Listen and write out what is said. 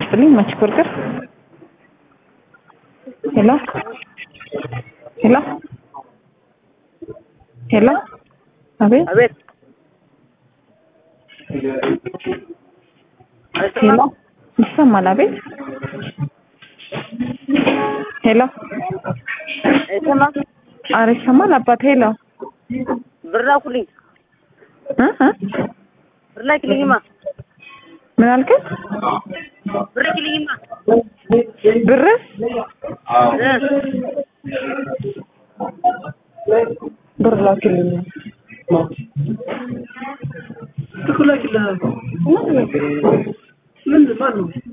ይስጥልኝ መች በርገር ሄሎ ሄሎ ሄሎ አቤት አቤት ሄሎ ይሰማል አቤት ሄሎ አይሰማ ኧረ ይሰማል አባት ሄሎ ብር ላኩልኝ እ እ ብር ላኪልኝማ ምን አልከኝ ብር ላኪልኝማ ብር ብር ላክልኝ ትኩላኪልህ ምን ማን ነው